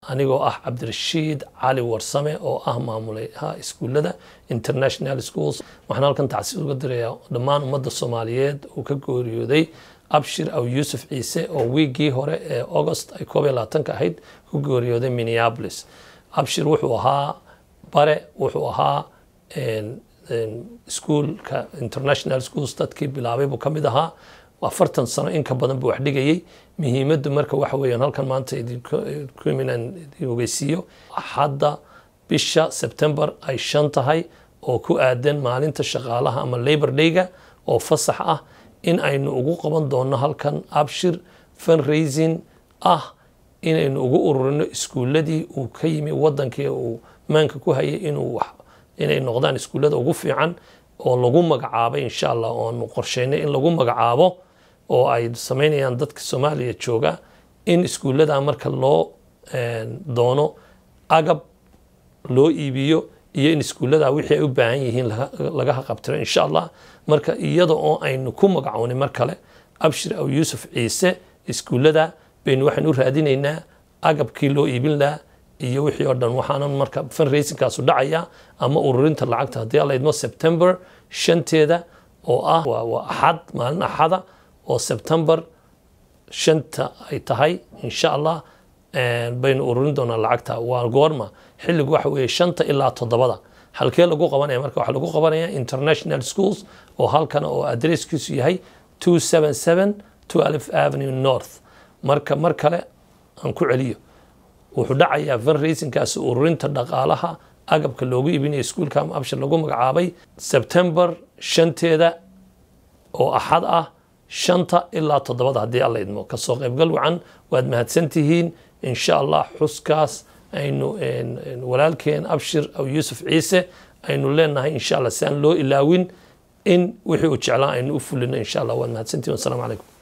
anigoo ah cabdirashiid cali warsame oo ah maamulaha iskuullada international schools waxaan halkan tacsiis uga dirayaa dhammaan ummadda soomaaliyeed uu ka gooriyooday abshir aw yuusuf ciise oo wiiggii hore ee august ay koob iyo labaatanka ahayd ku gooriyooday minneapolis abshir wuxuu ahaa bare wuxuu ahaa iskuolka international schools dadkii bilaabay buu ka mid ahaa afartan sano in ka badan buu wax dhigayay muhiimaddu marka waxa weeyaan halkan maanta idinku iminaan idin ogeysiiyo hadda bisha september ay shan tahay oo ku aadan maalinta shaqaalaha ama labor dayga oo fasax ah in aynu ugu qaban doonno halkan abshir fundraising ah inaynu ugu ururino iskuuladii uu ka yimi wadankii uu maanka ku hayay inuu inay noqdaan iskuullada ugu fiican oo lagu magacaabay insha allah oonu qorsheynay in lagu magacaabo oo ay sameynayaan dadka soomaaliya jooga in iskuullada marka loo doono agab loo iibiyo iyo in iskuullada wixii ay u baahan yihiin laga haqabtiro insha allah marka iyada oo aynu ku magacownay mar kale abshir aw yuusuf ciise iskuullada baynu waxaan u raadinaynaa agabkii loo iibin lahaa iyo wixii oo dhan waxaanan marka fundraisingkaasu dhacaya ama ururinta lacagta haddii alla idmo september shanteeda oo ah waa axad maalin axada oo september shanta ay tahay insha allah baynu ururin doonaa lacagta waa goorma xilligu waxa weeye shanta ilaa toddobada halkee lagu qabanaya marka waxaa lagu qabanaya international schools oo halkan oo adresskiisu yahay two seven seven twelve avenue north marka mar kale aan ku celiyo wuxuu dhacayaa fundraisingkaasi ururinta dhaqaalaha agabka loogu iibinayo iskuulka ama abshir lagu magacaabay september shanteeda oo axad ah shanta ilaa toddobada haddii alla idmo kasoo qaybgal wacan waad mahadsantihiin insha allah xuskaas aynu walaalkeen abshir aw yuusuf ciise aynu leenahay insha allah si aan loo ilaawin in wixii uu jeclaa aynu u fulino insha allah waad mahadsantihiin wasalaamu calaykum